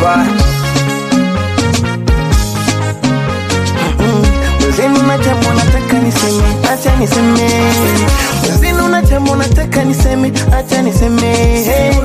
boy. Mwenzenu na jambo nataka niseme, acha niseme. Mwenzenu na jambo nataka niseme, acha niseme.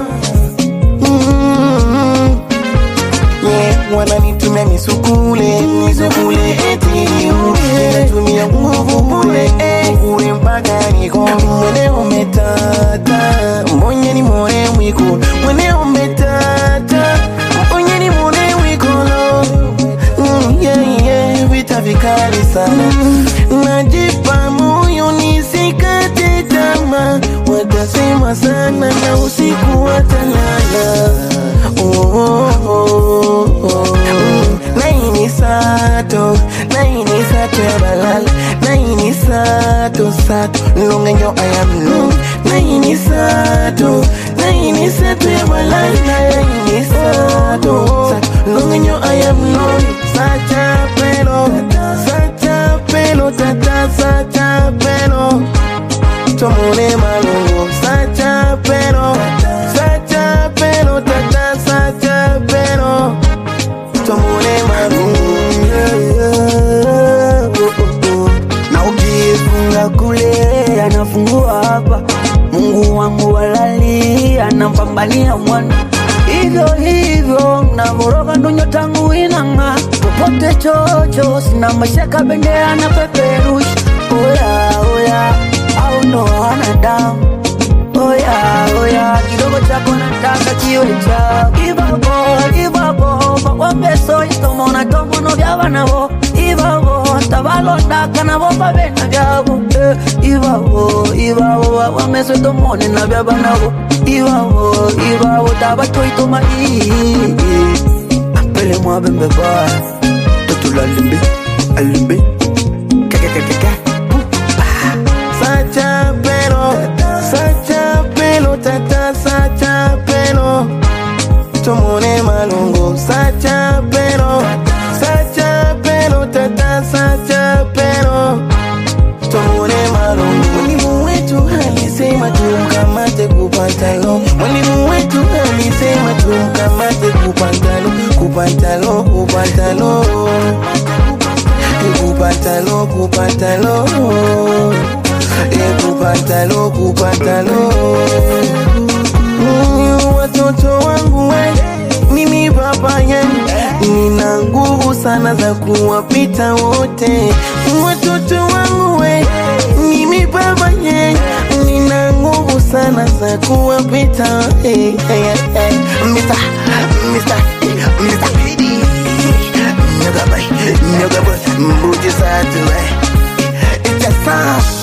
Mm. Yeah, wananitumia misukule misukule eti natumia nguvu bure eh, bure mpaka niko mwene umetata mbonye ni more mwiko mwene umetata mbonye ni more mwiko no mm, yeah, yeah, vita vikali sana najipa moyo nisikate tamaa watasema sana na usiku watalala oh, oh, oh, oh. Mm, naini sato naini sato ya balala naini sato sato lungenyo ayam lung naini sato naini sato ya balala naini sato sato lungenyo ayam lung sacha pelo sacha pelo tata sacha pelo tomone malungu sacha pelo sacha pelo tata sacha pelo tomone malungu yeah, yeah. Oh, oh, oh. na ukifunga kule anafungua hapa mungu wangu walali anampambania mwana hivyo hivyo navoroga ndunyo tangu inanga popote chocho sina mashaka bendera na peperusha oya oya au ndo wanadamu oya oya kidogo chako nataka kiwe chako ivavo ivavo vakwambeso itomona tomono vyavanavo ivavo tavalondaka navo vavena vyavo eh, ivavo ivavo vakwambeso itomone na vyavanavo ivavo ivavo tavatoitoma ii pele mwavembe baya totulalimbi alimbi kakakakaka sacha pelo sacha pelo tata sacha pelo tomone malungu sacha pelo sacha pelo tata sacha pelo tomone malungu mwalimu wetu alisema tumkamate kupantalo mwalimu wetu alisema tumkamate kupantalo kupantalo kupantalo kupantalo kupantalo Eh, kupantalo kupantalo Mm, watoto wangu we mimi baba yenu nina nguvu sana za kuwapita wote watoto wangu we mimi baba yenu nina nguvu sana za kuwapita hey, hey, hey. Mr. Mr. Mr. Pidi Nyoga boy, nyoga boy, mbuji satu eh. It's a sound